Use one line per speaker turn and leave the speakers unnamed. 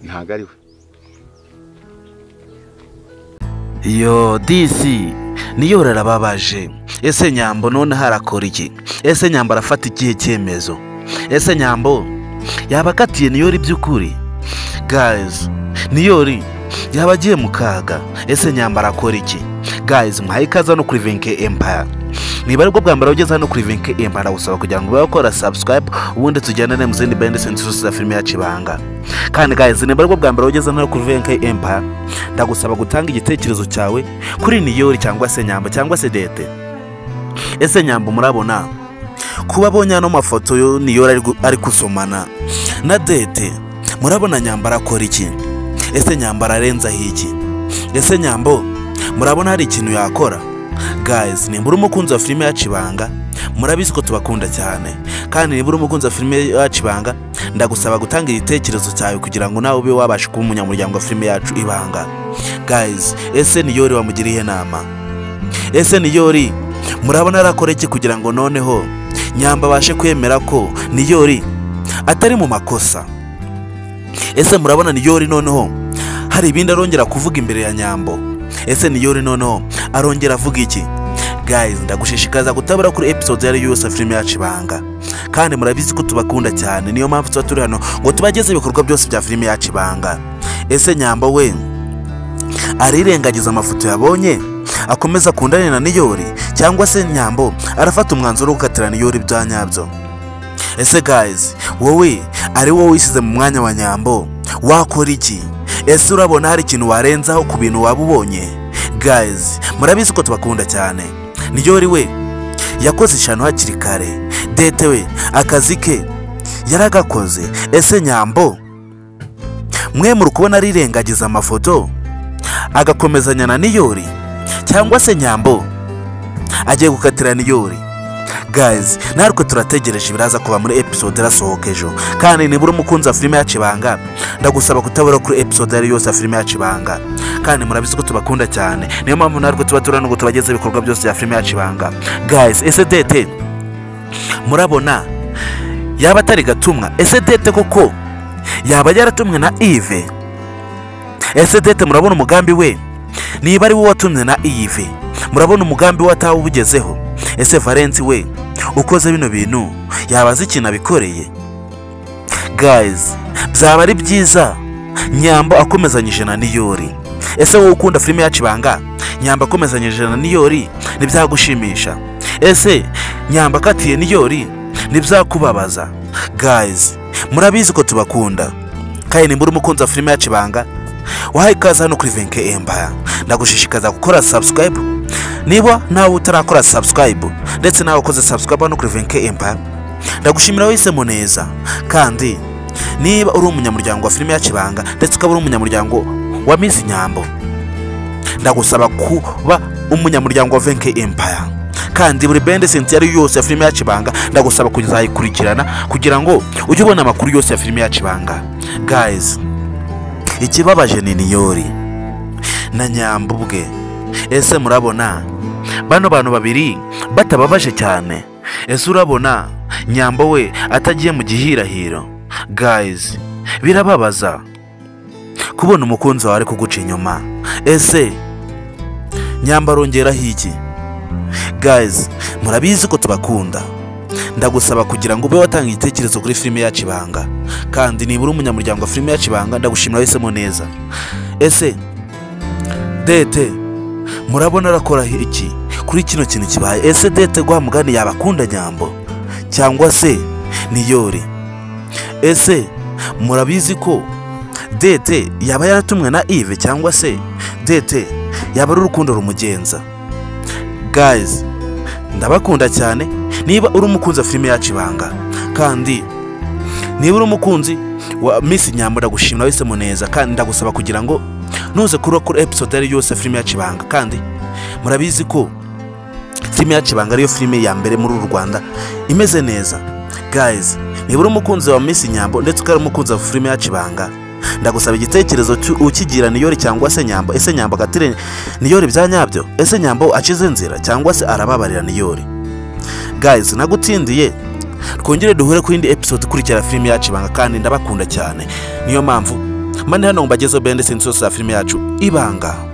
ntabwo ari we
yo disi niyo urarababaje ese nyambo none harakora iki ese nyambo arafata ikihe cyemezo ese nyambo yaba akatiye niyori by'ukuri gayizi niyori yaba agiye mu kaga ese nyambo arakora iki gayizi muhaye ikaze hano kuri venke empaya niba aribwo bwa mbere ugeze hano kuri venke empaya ndagusaba kugira ngo ube wakora sabusikarayibu ubundi tujyanane mu zindi bende senti zose za filime ya kibanga kandi gayizi niba aribwo bwa mbere ugeze hano kuri venke empaya ndagusaba gutanga igitekerezo cyawe kuri niyori cyangwa se nyambo cyangwa se dete ese nyambo murabona kuba abonye ano mafoto yo niyori ari gu- ari gusomana na dete murabona nyambo arakora iki ese nyambo ararenzaho iki ese nyambo murabona hari ikintu yakora gayizi nimba uri umukunzi wa filime ya kibanga murabizi ko tubakunda cyane kandi niba uri umukunzi wa filime ya kibanga ndagusaba gutanga igitekerezo cyawe kugira ngo nawe ube wabasha kuba umunyamuryango wa filime yacu ibanga gayizi ese niyori wamugiriye inama ese niyori murabona arakora iki kugira ngo noneho nyamba abashe kwemera ko niyori atari mu makosa ese murabona niyori noneho hari ibindi arongera kuvuga imbere ya nyambo ese niyori noneho arongera avuga iki gayizi ndagushishikaza kutabura kuri episode iyo ari yo yose ya filime yacu ibanga kandi murabizi ko tubakunda cyane niyo mpamvu tuba turi hano ngo tubagezeho ibikorwa byose bya filime yacu ibanga ese nyamba we arirengagiza amafoto yabonye akomeza akundane na niyori cyangwa se nyambo arafata umwanzuro wo gukatira niyori ibya nyabyo ese gayizi wowe ari wowe wisize mu mwanya wa nyambo wakora iki ese urabona hari ikintu warenzaho ku bintu waba ubonye gayizi murabizi ko tubakunda cyane niyori we yakoze ishyano hakiri kare dete we akazi ke yaragakoze ese nyambo mwe muri kubona arirengagiza amafoto agakomezanya na niyori cyangwa se nyambo agiye gukatira niyori gayizi natwe turategereje ibiraza kuba muri episode irasohoka ejo kandi nibura umukunzi wa filime ya kibanga ndagusaba kutabura kuri episode iyo ari yo yose ya filime ya kibanga kandi murabizi ko tubakunda cyane niyo mpamvu natwe tuba turano ngo tubagezeho ibikorwa byose bya filime ya kibanga gayizi ese dete murabona yaba atari gatumwa ese dete koko yaba yaratumwe na ive ese dete murabona umugambi we niba ari wowe watumye na ive murabona umugambi we atawugezeho ese valensi we ukoze bino bintu yaba azi ikintu abikoreye gayizi byaba ari byiza nyamba akomezanyije na niyori ese wowe ukunda filime yacu ibanga nyamba akomezanyije na niyori ntibyagushimisha ese nyamba akatiye niyori ntibyakubabaza gayizi murabizi ko tubakunda kandi nimba uri umukunzi wa filime yacu ibanga wahaye ikaze hano kuri venke empaya ndagushishikaza gukora sabusikarayibu niba nawe utarakora sabusikarayibu ndetse nawe ukoze sabusikarayibu hano kuri venke empaya ndagushimira wahisemo neza kandi niba uri umunyamuryango wa filime ya kibanga ndetse ukaba uri umunyamuryango wa mizi nyambo ndagusaba kuba umunyamuryango wa venke empaya kandi buri bende senti iyo ari yo yose ya filime ya kibanga ndagusaba kuzayikurikirana kugira ngo ujye ubona amakuru yose ya filime ya kibanga gayizi ikibabaje ni niyori na nyambo ubwe ese murabona bano bantu babiri batababaje cyane ese urabona nyambo we atagiye mu gihirahiro gayizi birababaza kubona umukunzi wawe ari kuguca inyuma ese nyambo arongeraho iki gayizi murabizi ko tubakunda ndagusaba kugira ngo ube watanga igitekerezo kuri filime yacu ibanga kandi nibura umunyamuryango wa filime yacu ibanga ndagushimira wahisemo neza ese dete murabona arakora iki kuri kino kintu kibaye ese dete guha mugani yabakunda nyambo cyangwa se niyori ese murabizi ko dete yaba yaratumwe na ive cyangwa se dete yaba ari urukundo rumugenza gayizi ndabakunda cyane niba uri umukunzi wa filime yacu ibanga kandi niba uri umukunzi wa misi nyambo ndagushimira wahisemo neza kandi ndagusaba kugira ngo ntuze kuruba kuri episode iyo ari yo yose ya filime yacu ibanga kandi murabizi ko filime yacu ibanga ariyo filime ya mbere muri uru rwanda imeze neza gayizi niba uri umukunzi wa misi nyambo ndetse ukaba ari umukunzi wa filime yacu ibanga ndagusaba igitekerezo cy'u- ukigira niyori cyangwa se nyambo ese nyambo agatire niyori bya nyabyo ese nyambo acize inzira cyangwa se arababarira niyori gayizi nagutsindiye twongere duhure ku yindi episode ikurikira filime yacu ibanga kandi ndabakunda cyane niyo mpamvu mani hano ngo mbagezeho bendi sinzi zose za filime yacu ibanga